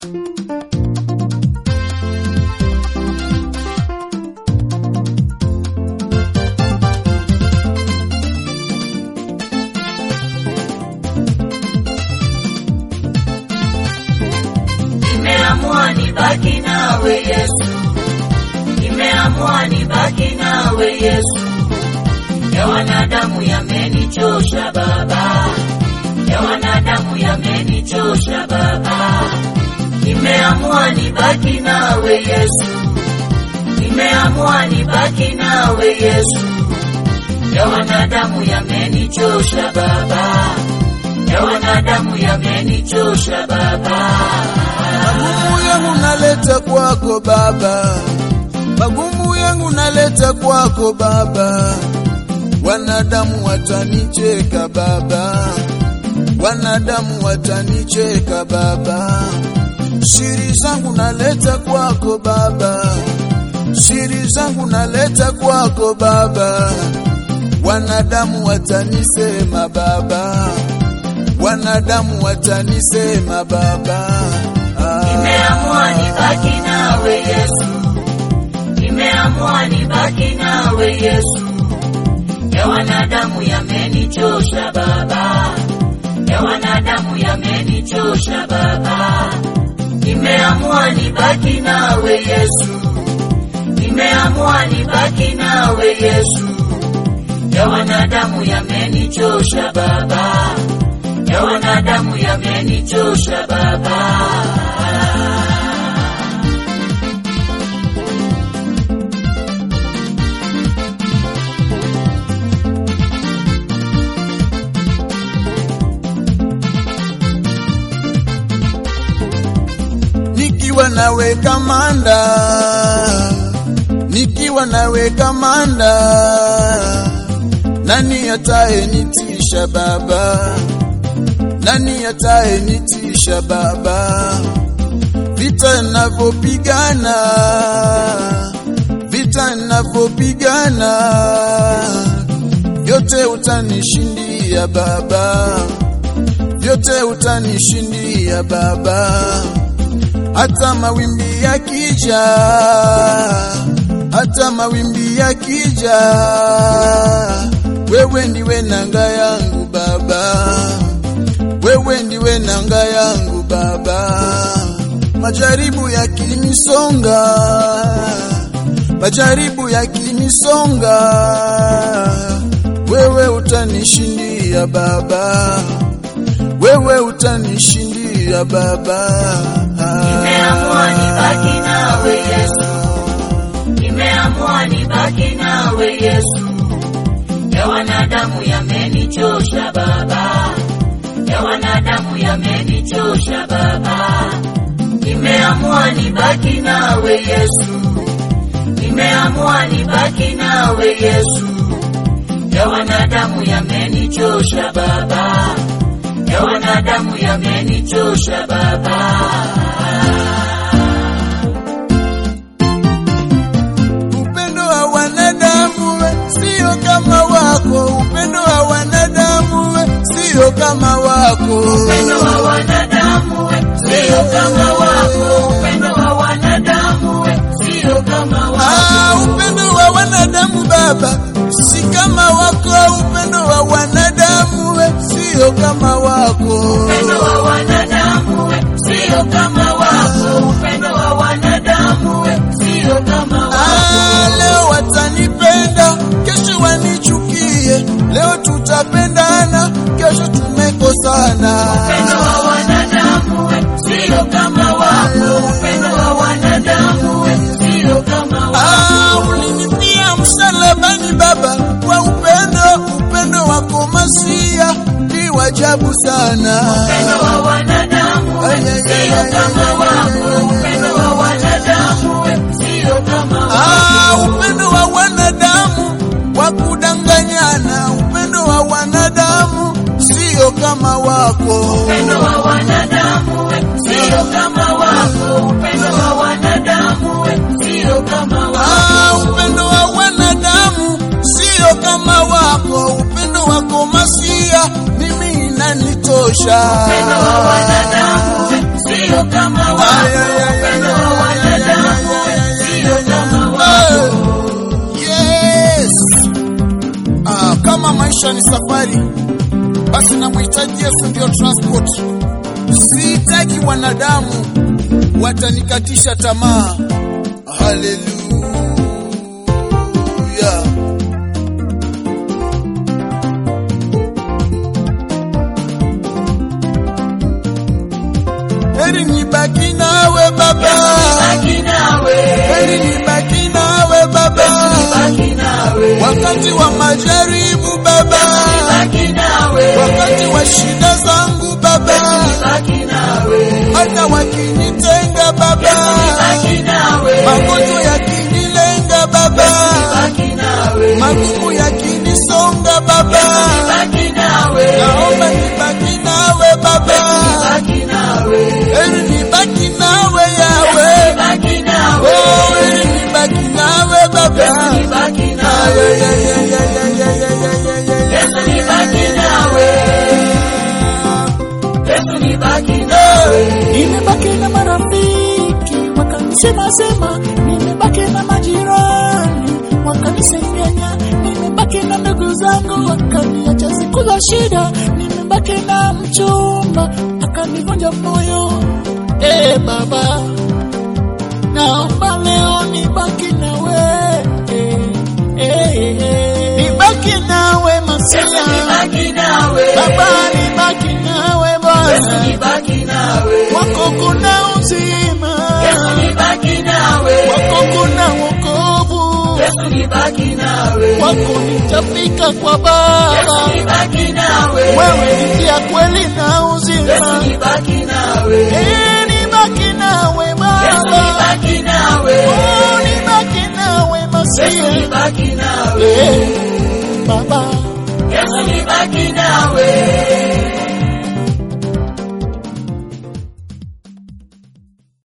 Nimeamua nibaki nawe Yesu, nimeamua nibaki nawe Yesu. Ya wanadamu yamenichosha Baba, ya wanadamu yamenichosha Baba. Nimeamua nibaki nawe Yesu, nimeamua nibaki nawe Yesu. Ya wanadamu yamenichosha Baba, ya wanadamu yamenichosha Baba. Magumu yangu naleta kwako Baba, magumu yangu naleta kwako Baba. Wanadamu watanicheka Baba, wanadamu watanicheka Baba. Siri zangu naleta kwako Baba, siri zangu naleta kwako Baba. Wanadamu watanisema Baba, wanadamu watanisema Baba. Ah. Nimeamua nibaki nawe Yesu, nimeamua nibaki nawe Yesu. Ya wanadamu yamenichosha Baba, ya wanadamu yamenichosha Baba. Nimeamua nibaki nawe Yesu, nimeamua nibaki nawe Yesu. Ya wanadamu yamenichosha Baba, ya wanadamu yamenichosha Baba. nikiwa nawe kamanda, nikiwa nawe kamanda, nani ataye nitisha baba? Nani ataye nitisha baba? Vita ninavyopigana, vita ninavyopigana, vyote utanishindia baba, vyote utanishindia baba hata mawimbi yakija, hata mawimbi yakija, wewe ndiwe nanga yangu Baba, wewe ndiwe nanga yangu Baba. Majaribu yakinisonga, majaribu yakinisonga, wewe utanishindia Baba, wewe utanishindia Baba. Nimeamua nibaki nawe Yesu, nimeamua nibaki nawe Yesu. Ya wanadamu yamenichosha Baba, ya wanadamu yamenichosha Baba. Nimeamua nibaki nawe Yesu, nimeamua nibaki nawe Yesu. Ya wanadamu yamenichosha Baba, ya wanadamu yamenichosha Baba. Upendo wa wanadamu we, sio kama wako. Upendo wa wanadamu we, sio kama wako. Upendo wa wanadamu we, sio kama wako. Upendo wa wanadamu we, sio kama wako. Ah, upendo wa wanadamu Baba si kama wako. Upendo wa wanadamu we, sio kama wako. Upendo wa wanadamu we, sio kama wako. Upendo wa wanadamu we, sio kama wako. Ah, leo watanipenda, kesho wanichukie. Leo tutapendana, kesho tumekosana. Upendo wa wanadamu we, sio kama wako. Upendo wa wanadamu we, sio kama wako. Ah, ulinipia msalabani Baba kwa upendo, upendo wako Masia ni wajabu sana. Upendo wa wanadamu we, sio kama wako. Upendo wa wanadamu we, sio kama wako. Ah, upendo wa wanadamu wa kudanganyana, upendo wa wanadamu sio kama wako. Upendo wa wanadamu we, sio kama wako. Upendo wa wanadamu we, sio kama wako. Ah, upendo wa wanadamu sio kama wako, upendo wako Masia mimi inanitosha. Upendo wa wanadamu we, sio kama wako. wako, upendo wa wanadamu sio kama wako. Yes. Ah, kama maisha ni safari, basi namhitaji Yesu ndio transport. Sihitaji wanadamu watanikatisha tamaa. Haleluya. Heri nibaki nawe Baba, Baki nawe, heri nibaki nawe Baba, baki nawe, wakati wa majaribu Baba, baki nawe, wakati wa shida zangu Baba, baki nawe, hata wakinitenga Baba, baki nawe, magonjwa yakinilenga Baba, baki nawe, magumu yakinisonga Baba, baki nawe, naomba nibaki nawe Baba, baki nawe, heri nibaki nawe Yawe, baki nawe, oh, heri nibaki nawe Baba. baki Ay, nawe, ay, ay, ay, ay, ay, ay, ay, ay, ay, ay. Yesu ni baki nawe, Yesu ni baki nawe, Nimebaki na marafiki wakanisema sema, nimebaki na majirani wakanisengenya, nimebaki na ndugu zangu wakaniacha siku za shida, nimebaki na mchumba akanivunja moyo. Eh Baba, naomba leo nibaki nawe, eh, eh, eh. nibaki nawe Masia, baki nawe, Baba nibaki nawe Yesu Bwana ni baki nawe, wako kuna uzima, Yesu ni baki nawe, wako kuna wokovu, Yesu ni baki nawe, wako nitafika kwa Yesu Baba. ni baki nawe, Wewe ni njia, kweli na Yesu uzima, ni baki nawe, Eh, nibaki nawe Yesu ni Baba, baki nawe, Oh, nibaki nawe Yesu ni Masia, baki nawe, Eh,